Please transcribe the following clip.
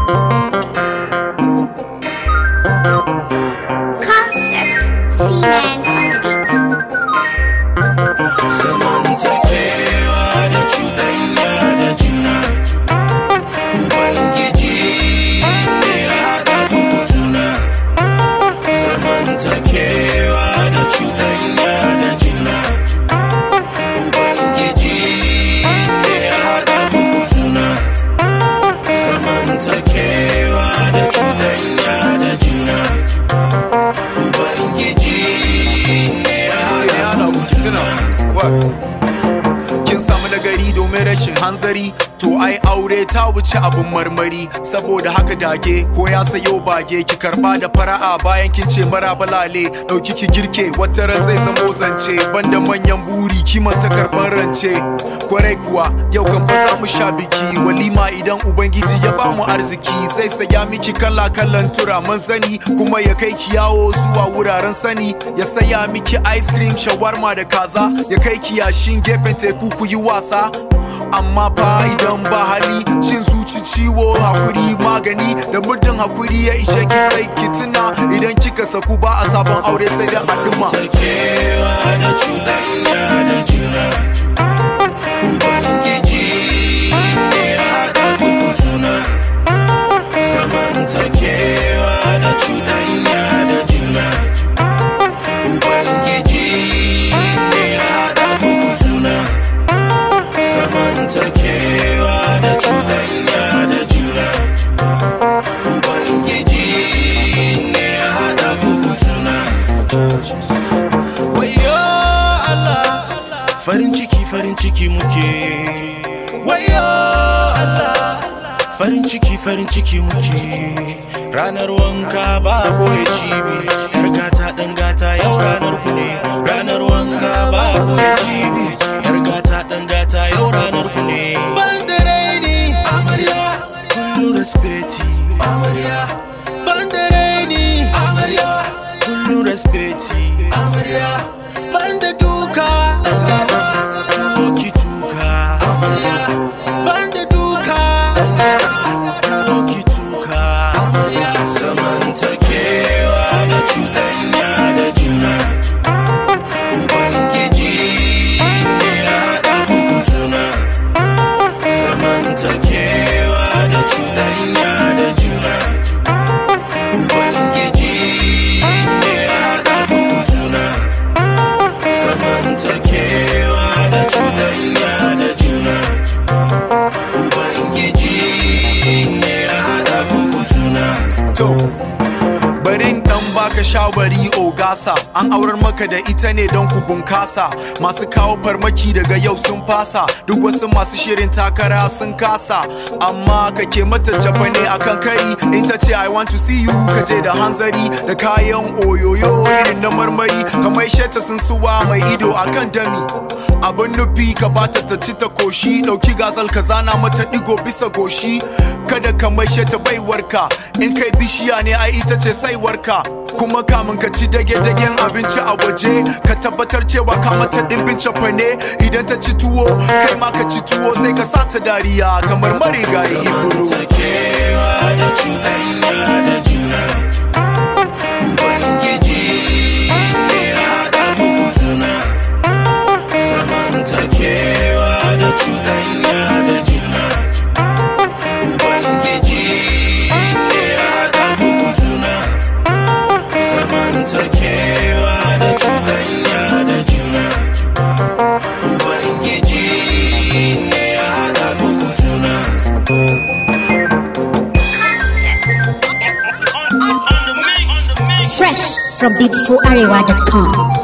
Concept Seaman on the beat. zamantakewa da cuɗanya da juna ubangiji ne ya haɗa muku juna zamantakewa da cuɗanya da juna ubangiji ne ya haɗa muku juna zamantakewa da cuɗanya da juna ubangiji ne ya haɗa muku juna kin samu nagari domin rashin hanzari to ai aure ta wuce abin marmari saboda haka dage ko ya sayo bage ki karba da fara'a bayan kin ce mara balale dauki ki girke wata ran zai zamo zance banda manyan buri kimanta karban rance kwarai kuwa yau kan ba za mu sha biki walima idan ubangiji ya ba mu arziki zai saya miki kala kallan turaman zani kuma ya kai ki yawo zuwa wuraren sani ya saya miki ice cream shawarma da kaza ya kai ki yashin gefen teku ku yi wasa amma fa idan ba hali cin zuci ciwo hakuri magani da muddin hakuri ya ishe ki sai ki tuna idan kika saku ba a sabon aure sai da haɗuma zamantakewa da cuɗanya da juna ubangiji ne ya haɗa muku juna zamantakewa da cuɗanya da juna ubangiji ne ya haɗa muku juna zamantakewa da cuɗanya da juna ubangiji ne ya haɗa muku juna Wayo Allah farin ciki farin ciki muke Wayo Allah farin ciki farin ciki muke ranar wanka ba goye cibi yar gata dan gata yau ranar ku ne ranar wanka ba goye cibi yar gata dan gata yau ranar ku ne ban da raini amarya kullu respecti amarya ban da raini amarya kullu respecti amarya ban da duka ki tuka amarya ban da duka ki tuka amarya zamantakewa da cuɗanya da juna ubangiji ne ya haɗa muku juna zamantakewa da cuɗanya da juna ubangiji ne ya haɗa muku juna zamantakewa da cuɗanya da juna ubangiji ne ya haɗa muku juna to barin dan baka shawari ogasa an aurar maka da ita ne don ku bunkasa masu kawo farmaki daga yau sun fasa duk wasu masu shirin takara sun kasa amma kake mata jaba ne akan kari in ta ce i want to see you ka je da hanzari da kayan oyoyo irin na marmari kamar sheta sun suwa mai ido akan dami abin nufi ka bata ta ci ta koshi dauki gasal ka zana mata digo bisa goshi kada ka maishe ta baiwarka in kai bishiya ne ai ita ce saiwarka kuma kamun ka ci dage-dagen abinci a waje ka tabbatar cewa ka mata dimbin cefane idan ta ci tuwo kai ma ka ci tuwo sai ka sa ta dariya kamar marigayi iburu zamantakewa da cuɗanya da juna ubangiji ne ya haɗa muku juna zamantakewa da cuɗanya da juna ubangiji ne ya haɗa muku juna zamantakewa da cuɗanya da juna ubangiji ne ya haɗa muku juna Fresh from beautifularewa.com.